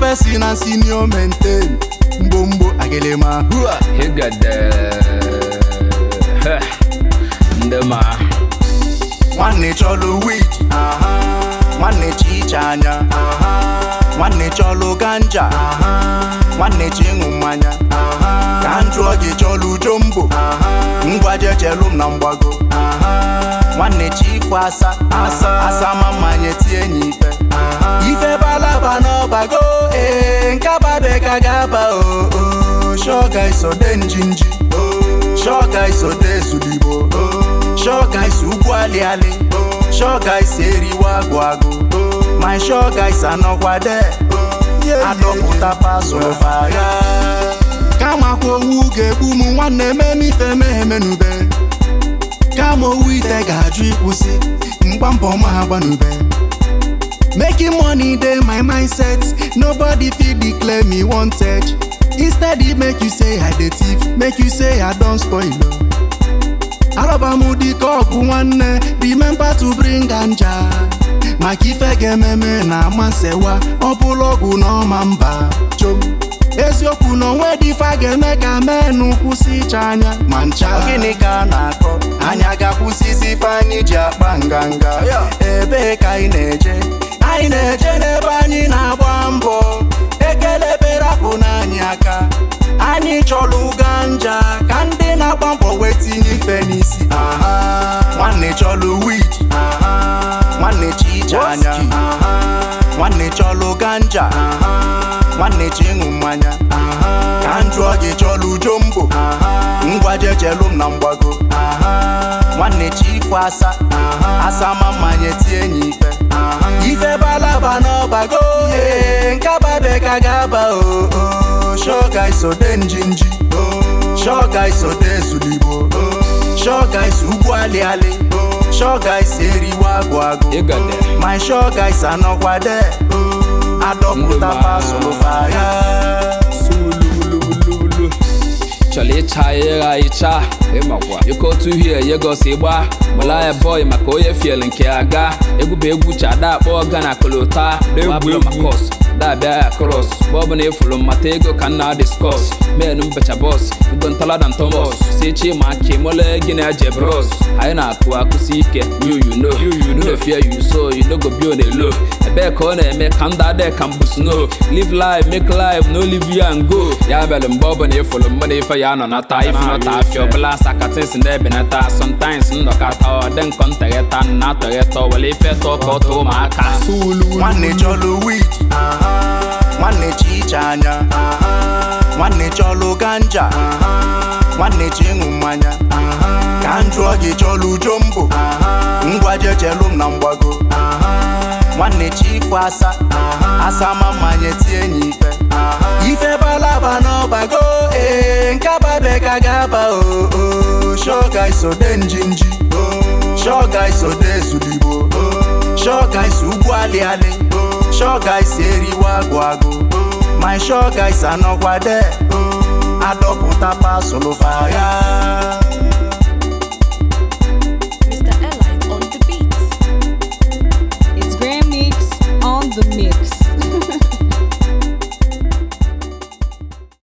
si na senior maintain mgbomgbo agelema hua higade Heh. ndị ma nwanne chọlụ wit nwanne chi iche anya nwanne chọlụ ganja nwanne chi ịṅụ mmanya ka m jụọ gị chọlụ jombo ngwa jechelụ m na mgbago nwanne chi ifo asa asa asa ma mmanya tie enyi ife ife balaba n'ọbago ee nkababe ka ga-aba o o shoga isode njinji shoga isode ezuligbo shoga isi ugwu aliali shoga isi eriwe agụ agụ my shoga isi anọkwade adọpụta pasụlụ fagha kama kwa owu ga-egbu m nwanne ememe ife mehemenube kama owu ite ga-ajụ ịkwụsị mgba mbọ ma ha gbanube Making money dey my mindset nobody fit declare me wanted instead e make you say I dey thief make you say I don spoil o. arọba m dịka ọgụ nwanne remember to bring ganja maka ife ga-ememe na ama nsewa ọ bụla ọgwụ na ọma mba chom eziokwu na onwe dị ife a ga-eme ka menụ kwụsị ịcha anya ma ncha gịnị ka a na-akọ anya ga-akwụsịzi ife anyị ji akpa nganga ebee ka anyị na-eje anyị na-eje n'ebe anyị na-agba mbọ ekele berapụ n'anyị aka anyị chọrọ ganja ka ndị na-agba mbọ wee tinye ife n'isi aha nwanne chọrọ wit nwanne chi iche anya nwanne chọrọ ganja nwanne chi ịṅụ mmanya ka m jụọ gị chọrọ jombo ngwa jechelụ m na mgbago nwanne chi ifo asa asa ma mmanya tie enyi ife ife balaba n'ọbago ee nkababe ka ga-aba o o shoga isode njinji shoga isode ezuligbo shoga isi ugwu aliali shoga isi eriwe agụ agụ ịgade my shoga isi anọkwade adọpụta Ndụma. pasụlụ fagha sulululu chọrọ ịcha ịgha ịcha ịmakwa ịkọ otu uhie yegosi ịgba gbala boy maka onye fiel nke aga egwu bụ egwu chada akpọ gana kolota egwu makos dabịa ya kros bọbụ na efulu mmata ego ka nna diskọs men mbecha bọs ego ntalada ntomos si chi ma ke mole gịnị aje bros anyị na-akụ akụsi ike you you know you no fear you so you no go be on a low ebee ka ọ na-eme ka ndụ adị ka mbụ snow live life make life no live you and go ya mere mgbe ọ bụla ịfụrụ mmadụ ife ya nọ nata ife nọta afịa ọbụla sakatins na-ebenata sometimes nnọkọta ọ dị nkọ ntegheta na atọgheta were ife tọọ ka ọ tụọ ụmụaka nwanne chọlụ wit nwanne chi iche anya nwanne chọlụ ganja nwanne chi ịṅụ mmanya ka m jụọ gị chọlụ jombo ngwa jechelụ m na mgbago nwanne chi ifo asa asa ma mmanya tie enyi ife ife balaba n'ọbago ee nkababe ka ga-aba o o shoga isode njinji shoga isode ezuligbo shoga isi ugwu aliali shoga isi eriwe agụ agụ my shoga isi anọkwade adọpụta pasụlụ fagha